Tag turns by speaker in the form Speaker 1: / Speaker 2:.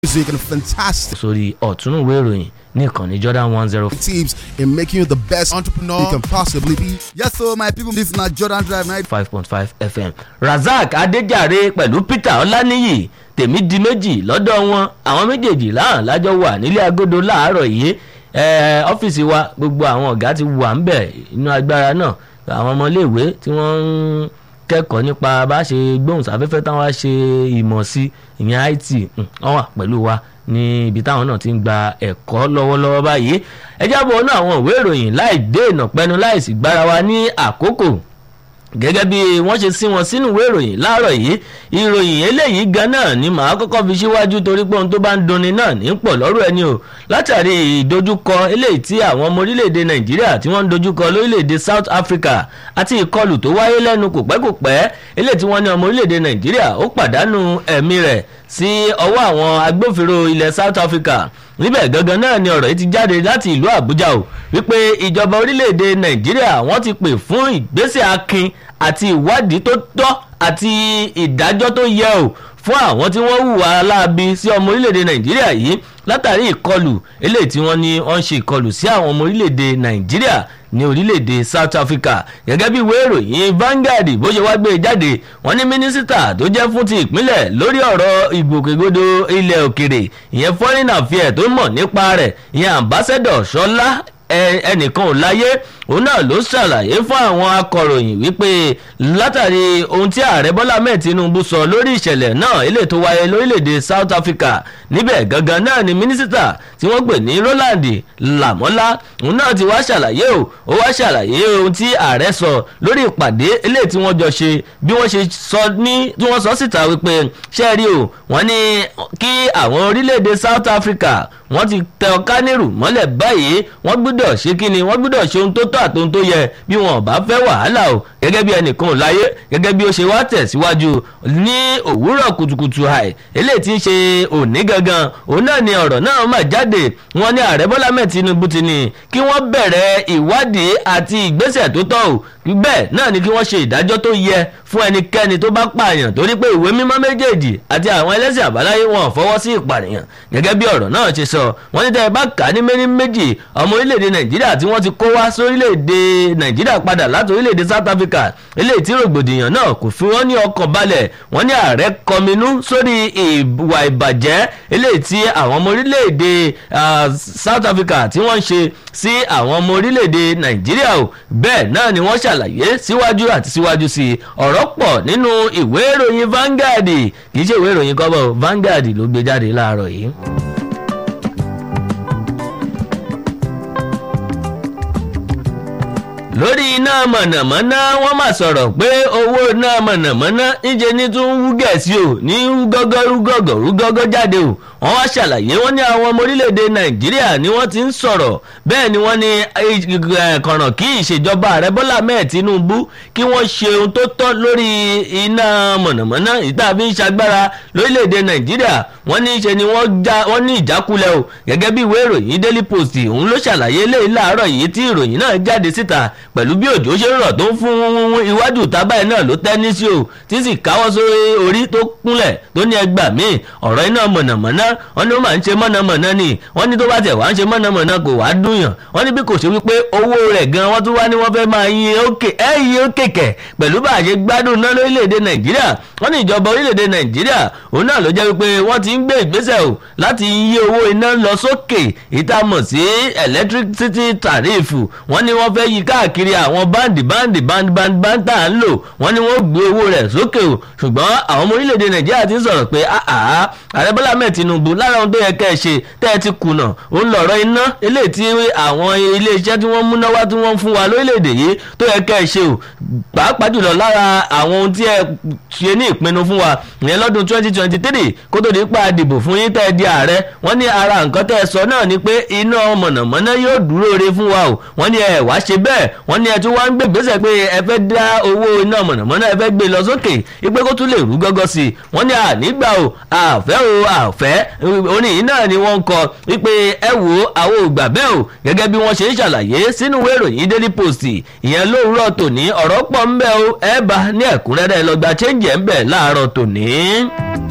Speaker 1: music and fantastic
Speaker 2: sórí ọ̀túnúwé ìròyìn ní ìkànnì Jordan one zero
Speaker 1: tips in making you the best entrepreneur you can possibly be.
Speaker 3: Yes, so my people, this na Jordan Drive night.
Speaker 2: five point five FM Razak Adéjàre pẹ̀lú Peter Ọláníyì tèmi di méjì lọ́dọ̀ wọn àwọn méjèèjì láhàn lájọ wà nílé agodo láàárọ̀ yìí ẹ, ọ́fíìsì wa gbogbo àwọn ọ̀gá ti wà ń bẹ̀ inú agbára náà àwọn ọmọléèwé tí wọ́n ń kẹ́kọ̀ọ́ nípa bá ṣe gbóhùnsáfẹ́fẹ́ táwọn á ṣe ìmọ̀ sí ìyẹn IT mm, wọ́n wà pẹ̀lú wa ní ibi táwọn náà ti ń gba ẹ̀kọ́ lọ́wọ́lọ́wọ́ báyìí ẹ jábọ̀ náà àwọn ìwé ìròyìn láì dé ìnàpẹ́nu láì sì gbára wa ní àkókò gẹ́gẹ́ bí wọ́n ṣe sí wọn sínú ìwé ìròyìn láàárọ̀ yìí ìròyìn eléyìí gan náà ni màá kọ́kọ́ fi síwájú torí pé ohun tó bá ń dunni náà ní pọ̀ lọ́rọ̀ ẹni o látàrí ìdojúkọ eléyìí tí àwọn ọmọ orílẹ̀-èdè nàìjíríà tí wọ́n ń dojúkọ lórílẹ̀-èdè south africa àti ìkọlù tó wáyé lẹ́nu kò pẹ́ kò pẹ́ eléyìí tí wọ́n ní ọmọ orílẹ̀-èdè nàìjíríà ó pàdánù ẹ̀mí rẹ̀ sí ọwọ́ àwọn agbófinró ilẹ̀ south africa níbẹ̀ gangan náà ni ọ̀rọ̀ yìí ti jáde láti ìlú àbújá o wípé ìjọba orílẹ̀-èdè nàìjíríà wọ́n ti pè fún ìgbésẹ̀ akin àti ìwádìí tó tọ́ àti ìdájọ́ tó yẹ o fún àwọn tí wọ́n hùwà aláàbí sí ọmọ orílẹ̀-èdè nàìjíríà yìí látàrí ìkọlù eléyìí tí wọ́n ní wọ́n ń ṣe ìkọlù sí àwọn ọmọ orílẹ̀-èdè nàìjíríà ní orílẹ̀-èdè south africa gẹ́gẹ́ bí ìwé ìròyìn Vanguard bó ṣe wá gbé e jáde wọ́n ní mínísítà tó jẹ́ fún ti ìpínlẹ̀ lórí ọ̀rọ̀ ìgbòkègbodò ilẹ̀ òkèrè ìyẹn foreign affairs tó mọ̀ nípa rẹ̀ ìyẹn ambassador ṣọlá ẹnìkan ò láyé òun náà ló ṣàlàyé fún àwọn akọ̀ròyìn wípé látàrí ohun tí ààrẹ bọ́lá mẹ́ẹ̀ tinubu sọ lórí ìṣẹ̀lẹ̀ náà eléyìí tó wáyé lórílẹ̀‐èdè south africa níbẹ̀ gangan náà ni mínísítà tí wọ́n pè ní roland lamola òun náà ti wá ṣàlàyé o ó wá ṣàlàyé ohun tí ààrẹ sọ lórí ìpàdé eléyìí tí wọ́n jọ ṣe bí wọ́n ṣe sọ ní tí wọ́n sọ síta wípé ṣé rí o wọ́n ní kí àwọn orílẹ̀‐èdè south africa wọ́n ti tẹ ọ̀kánírù mọ́lẹ̀ báyìí wọ́n gbọ́dọ̀ ṣe kí ni wọ́n gbọ́dọ̀ ṣe ohun tó tọ́ àti ohun tó yẹ bí wọn ò bá fẹ́ wàhálà o gẹ́gẹ́ bí ẹnìkan ò láyé gẹ́gẹ́ bí ó ṣe wá tẹ̀síwájú ní òwúrọ̀ kùtùkùtù àì eléyìí tí ń ṣe òní gangan òun náà ni ọ̀rọ̀ náà mà jáde wọn ní ààrẹ bọ́lá mẹ́ẹ̀ tinubu ti ní kí wọ́n bẹ̀rẹ̀ ìwádìí àti ìgbésẹ̀ tó tọ́ o bẹ́ẹ̀ náà ni kí wọ́n ṣe ìdájọ́ tó yẹ fún ẹnikẹ́ni tó bá pààyàn torí pé ìwé mímọ́ méjèèjì àti àwọn ẹlẹ́sìn àbáláyé wọn fọwọ́ sí ìpànìyàn gẹ́gẹ́ bí ọ̀rọ̀ náà ṣe sọ wọ́n ní tẹ́ ẹ bá kà á ní méní méjì ọmọ orílẹ̀-èdè nàìjíríà tí wọ́n ti kó wá sórílẹ̀-èdè nàìjíríà padà láti orílẹ̀-èdè south africa eléyìí tí rògbòdìyàn náà kò fi wọ́n ní ọkàn balẹ̀ wọ́n ní ààrẹ kọminú sórí ìwà ìbàjẹ́ eléyìí tí àwọn ọmọ orílẹ̀-èdè south africa tí wọ́n ń ṣe sí àwọn ọmọ orílẹ̀-èdè nàìjíríà o bẹ́ẹ̀ náà ni wọ́n ṣàlàyé síwájú àti síwájú sí i ọ̀rọ̀ pọ̀ nínú ìwé ìròyìn Vanguard kì í ṣe ìwé ìròyìn kọ́bọ̀ Vanguard ló gbé jáde láàárọ̀ yìí. lórí iná mọ̀nàmọ́ná wọ́n mà sọ̀rọ̀ pé owó iná mọ̀nàmọ́ná níjẹ́ ní tún wú gẹ̀ẹ́sì o ní rúgọ́gọ́ rúgọ́gọ́ rúgọ́gọ́ jáde o wọ́n wá ṣàlàyé wọ́n ní àwọn ọmọ orílẹ̀-èdè nàìjíríà ni wọ́n ti ń sọ̀rọ̀ bẹ́ẹ̀ ni wọ́n ní kọ̀ràn kí ìṣèjọba ààrẹ bọ́lá mẹ́ẹ̀ tinubu kí wọ́n ṣe ohun tó tọ́ lórí iná mọ̀nàmọ́ná ìta fi ń ṣagbára lórílẹ̀-èdè nàìjíríà wọ́n ní ṣe ni wọ́n ní ìjákulẹ̀ o gẹ́gẹ́ bí ìwé ìròyìn daily post òun ló ṣàlàyé léyìí láàárọ̀ yìí tí ìròyìn náà jáde síta pẹ̀lú bí òjò ṣe ń rọ̀ tó ń fún iwájú tábàyè náà ló tẹ́ ní sí o tí sì káwọ́ sórí orí tó kúnlẹ̀ tó ní ẹgbàá míì ọ̀rọ̀ iná mọ̀nàmọ́ná wọ́n ní ó máa ń ṣe mọ̀nàmọ́ná ni wọ́n ní tó bá tẹ̀ wá ń ṣe mọ̀nàmọ́ná kò wá dùnyàn wọ́n ní bí kò ṣe wípé owó rẹ̀ gan wọ́n tún wá ní wọ́n fẹ́ máa yin ókè ẹ́ yin ókè kẹ̀ pẹ̀lú bá a ṣe gbádùn náà lórílẹ̀‐èdè nàìjíríà wọ́n ní ìjọba orílẹ̀‐èdè nàìjíríà òun náà ló jẹ́ wípé wọ́n ti ń gbé ìgbésẹ̀ o láti yí owó iná lọ sókè ìtamọ̀ sí electricity tariff wọ́n ní wọ́n fẹ́ yí káàkiri àwọn báǹdì báǹdì báǹdì báǹdì báǹdì tá à ń lò wọ́n ní wọ́n gbé owó rẹ̀ sókè o ṣùgbọ́n àwọn ọmọ orílẹ̀‐èdè nàìjíríà ti ń sọ̀rọ̀ pé àá ààrẹ bọ́lá mẹ́ẹ̀ tinubu lára ohun tó yẹ kẹ́ ẹ ṣe tẹ́ ẹ ti kùnà òun lọ̀rọ̀ iná eléyìí tí àwọn iléeṣẹ́ tí wọ́n múná wá tí wọ́n fún wa lórílẹ̀‐èdè yìí tó yẹ kẹ́ ẹ ṣe o pàápàá jùlọ lára àwọn ohun tí ẹ ṣe ní ìpinnu fún wa ìyẹn lọ́dún twenty twenty three kó tó di pa àdìbò fún yín tẹ́ ẹ di ààrẹ wọ́n ní ara nǹkan tẹ́ ẹ sọ náà ni pé iná mọ̀nàmọ́ná yóò dúró re fún wa o wọ́n ní ẹ wá ṣe bẹ́ẹ̀ wọ́n ní ẹ tún wá ń gbé ìgbésẹ̀ pé ẹ fẹ́ dá owó iná mọ̀nàmọ́ná ẹ fẹ́ gbé lọ sókè ipé kó tún lè rú gọ́gọ́ sí i wọ́n ní ànígbà o àfẹ́ o àfẹ́ orin yìí náà ni wọ́n ń kọ wípé ẹ wò ó àwọn ògbà bẹ́ẹ̀ o gẹ́gẹ́ bí wọ́n ṣe ń ṣàlàyé sínú ìwé ìròyìn daily post ìyẹn lówùúrọ̀ tòní ọ̀rọ̀ pọ̀ ń bẹ o ẹ bá ní ẹ̀kúnrẹ́rẹ́ lọ́gbà chẹ́ǹjẹ̀ ń bẹ láàárọ̀ tòní.